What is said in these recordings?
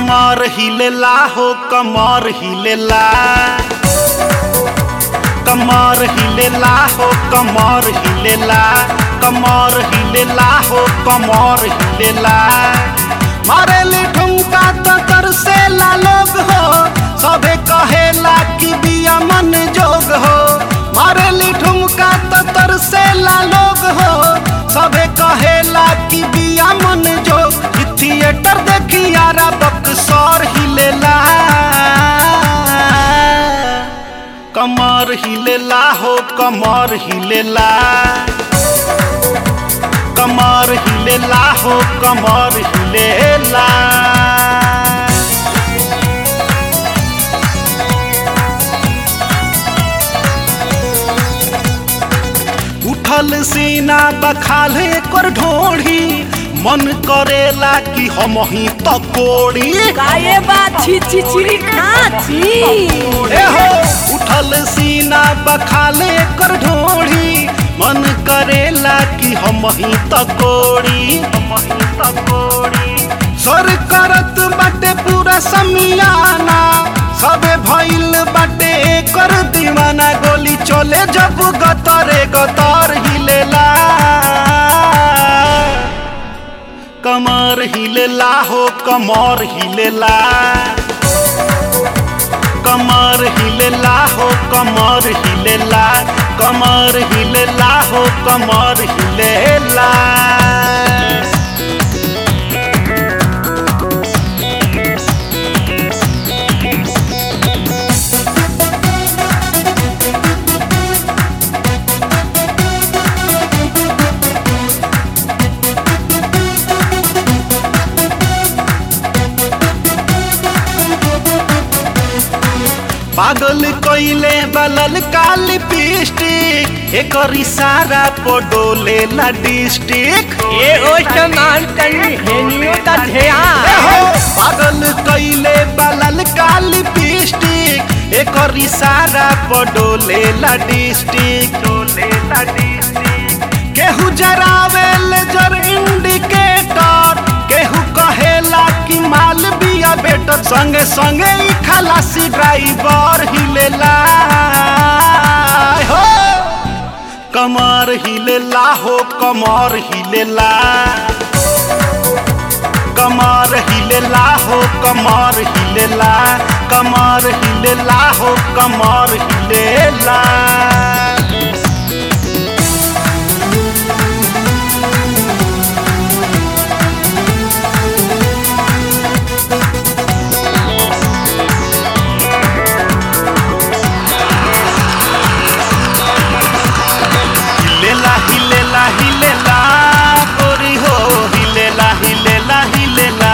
कमर हिलेला हो कमर हिलेला कमर हिलेला हो कमर हिलेला कमर हिलेला हो कमर हिलेला मारेली ठुमका तो तरसेला लोग हो सबे कहेला कि बिया मन जोग हो मारेली ठुमका तो तरसेला लोग हो सबे कहेला कि बिया मन जोग इ थिएटर देखी यारा बक्सर हिलेला कमर हिलेला हो कमर हिलेला कमर हिलेला हो कमर हिलेला उठल सीना बखाल कर ढोढ़ी मन करेला कि हम ही तकोड़ी गाये बात छी छी छी खाची ए हो उठल सीना बखाले कर ढोढ़ी मन करेला कि हम ही तकोड़ी हम ही तकोड़ी सर करत बाटे पूरा समियाना सबे भइल बाटे कर दीवाना गोली चले जब गतरे गतर हिलेला कमर हिलेला हो कमर हिलेला कमर हिलेला हो कमर हिलेला कमर हिलेला हो कमर हिलेला पागल कइले बलल काल लिपस्टिक एकर इशारा पडोले ला डिस्ट्रिक्ट ये ओ समान तनी हेनियो ता ध्या पागल कइले बलल काल लिपस्टिक एकर इशारा पडोले ला डिस्ट्रिक्ट डोले ला डिस्ट्रिक्ट केहू जरावे लेजर इंडिकेटर केहू कहेला कि माल बिया बेटर संगे संगे ई खलासी ड्राइवर हिलेला हो कमर हिलेला हो कमर हिलेला कमर हिलेला हो कमर हिलेला कमर हिलेला हो कमर हिलेला हिलेला हिलेला हिलेला गोरी हो हिलेला हिलेला हिलेला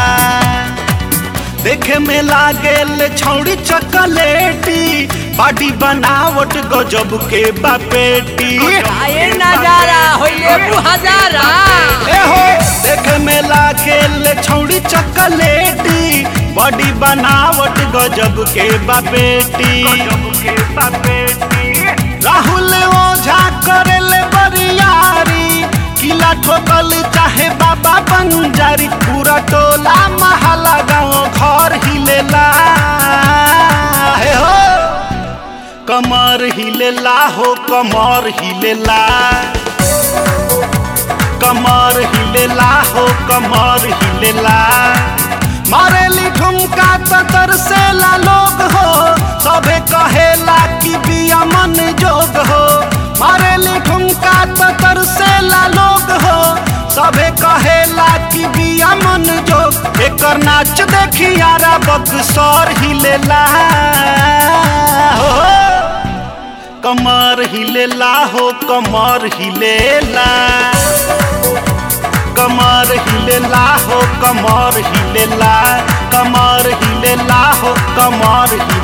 देखे में लागेल छौड़ी चकलेटी बाडी बनावट गजब के बापेटी गाये नजारा होइले बु हजारा ए हो देखे में लागेल छौड़ी चकलेटी बॉडी बनावट गजब के बापेटी गजब के बापेटी राहुल ओझा करेले बरियारी किला ठोकल चाहे बाबा बंजारी पूरा टोला महला गाँव घर हिलेला हे हो कमर हिलेला हो कमर हिलेला कमर हिलेला हो कमर हिलेला मारेली ठुमका तो तरसेला लोग हो सबे कहेला कि बिया मन जोग हो मारेली ठुमका तो तरसेला लोग हो सबे कहेला कि बिया मन जोग एकर नाच देखी यारा बक्सर हिलेला हो कमर हिलेला हो कमर हिलेला कमर हिलेला हो कमर हिलेला कमर हिलेला हो कमर हिलेला